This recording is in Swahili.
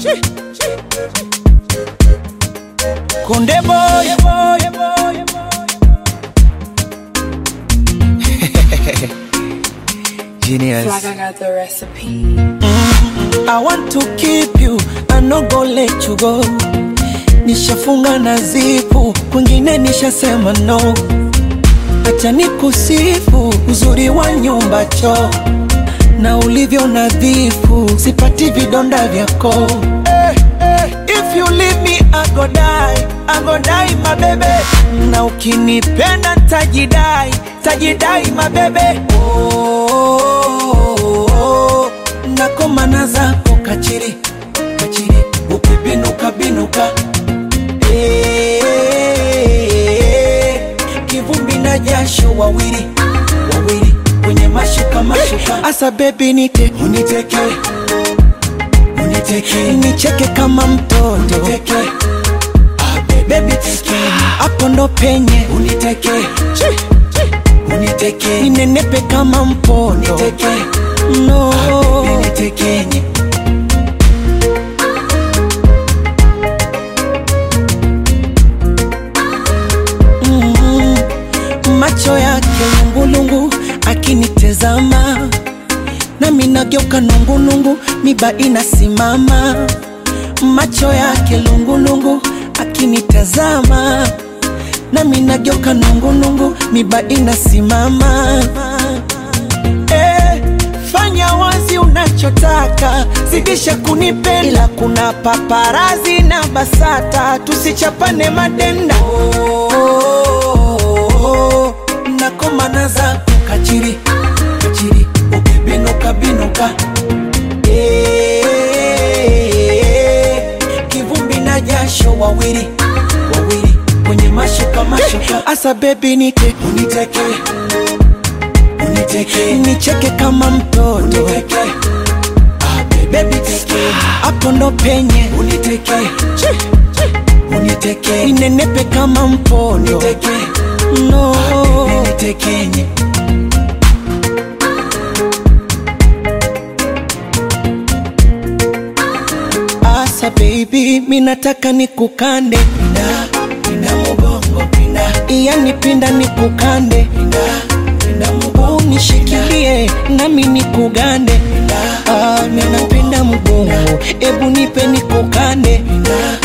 Konde boy, boy, boy, Genius. Like I got the recipe. I want to keep you, I no go let you go. Nishafunga na zipu, kwingine nishasema no. Acha nikusifu uzuri wa nyumba choo na ulivyo nadhifu, sipati vidonda vyako. Eh, eh, If you leave me I go die, I go die my baby. Na ukinipenda tajidai, tajidai my baby. Oh, oh, oh, oh. Nakomana zako kachiri, kachiri, ukibinuka binuka. Eh, kivumbi na jasho wawili wawili kwenye mashuka mashuka. Asa baby nite uniteke uniteke nicheke kama mtoto uniteke ah, baby teke hapo ndo penye uniteke uniteke ninenepe kama mpondo uniteke no ah, baby nitekenye mm, macho yake lungulungu akinitezama nami nageuka nungunungu miba inasimama macho yake lungulungu akinitazama nami nageuka nungunungu miba inasimama eh, fanya wazi unachotaka zidisha kunipenda ila kuna paparazi na basata tusichapane madenda oh, oh, oh, nakomana zako kachiri kachiri ukibinuka binuka Eh, kivumbi na jasho wawili wawili kwenye mashuka mashuka asa bebi nite uniteke uniteke nicheke kama mtoto uniteke ah, baby teke hapo ndo penye uniteke uniteke ninenepe kama mpondo uniteke no ah, baby nitekenye Asa baby, minataka nikukande pinda, pinda mugongo pinda, yani pinda nikukande pinda, pinda mugongo nishikilie nami nikugande pinda, ah, minapenda mugongo, ebu nipe nikukande pinda,